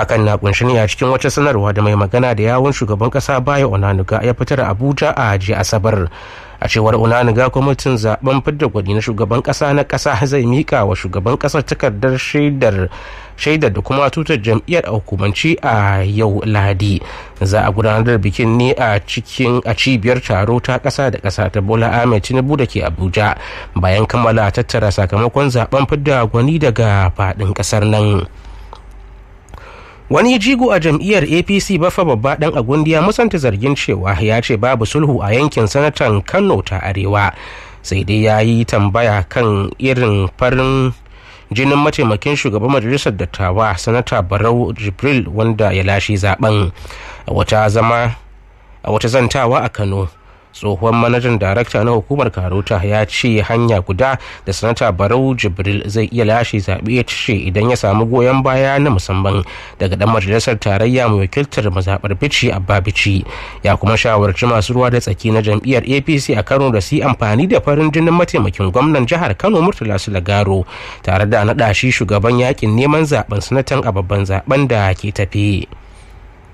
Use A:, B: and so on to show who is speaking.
A: hakan na kunshi ne a cikin wata sanarwa da mai magana da yawun shugaban kasa baya onanuga ya fitar abuja a jiya asabar a cewar onanuga kwamitin zaben fidda gwani na shugaban kasa na kasa zai mika wa shugaban kasar takardar shaidar shaidar da kuma tutar jam'iyyar a hukumanci a yau lahadi za a gudanar da bikin ne a cikin a cibiyar taro ta kasa da kasa ta bola ahmed tinubu da ke abuja bayan kammala tattara sakamakon zaben fidda gwani daga faɗin kasar nan wani jigo a jam'iyyar apc bafa babba dan agundiya musanta zargin cewa ya ce babu sulhu a yankin sanatan kano ta arewa sai dai ya yi tambaya kan irin farin jinin mataimakin shugaban majalisar dattawa sanata barau jibril wanda ya lashe zaben a wata zama a wata zantawa a kano tsohon manajan darakta na hukumar karota ya ce hanya guda da sanata barau jibril zai iya lashe zaɓe ya ce idan ya samu goyon baya na musamman daga dan majalisar tarayya mai wakiltar mazaɓar bici abba bici ya kuma shawarci masu ruwa da tsaki na jam'iyyar apc a kano da su amfani da farin jinin mataimakin gwamnan jihar kano murtala sulagaro tare da naɗa shi shugaban yakin neman zaben sanatan a babban zaben da ke tafi.